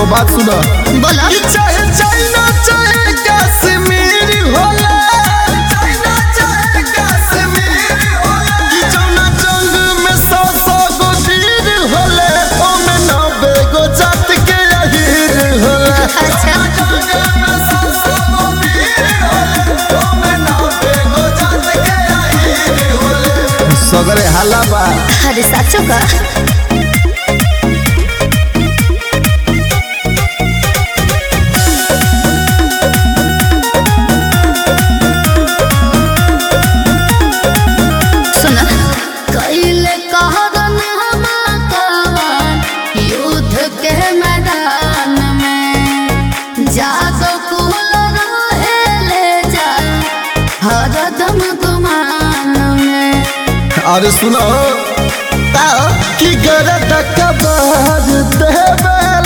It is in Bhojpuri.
बात सुना बोलो कि चाहे चाइना चाहे कश्मीर होला चाइना चाहे कश्मीर होला कि जौना जंग में सौ सौ गो वीर होले ओमे नब्बे गो जात के अहीर होला अच्छा जंग में सौ सौ गो वीर होले ओमे नब्बे गो जात के अहीर होले सगरे हाला बा अरे साचो का सुना कैले कहरन हमाकवान युद्ध के मैदान में जागो कुल रहेले जा हरदम गुमान में अरे सुनो काओ कि गरद कबार देवे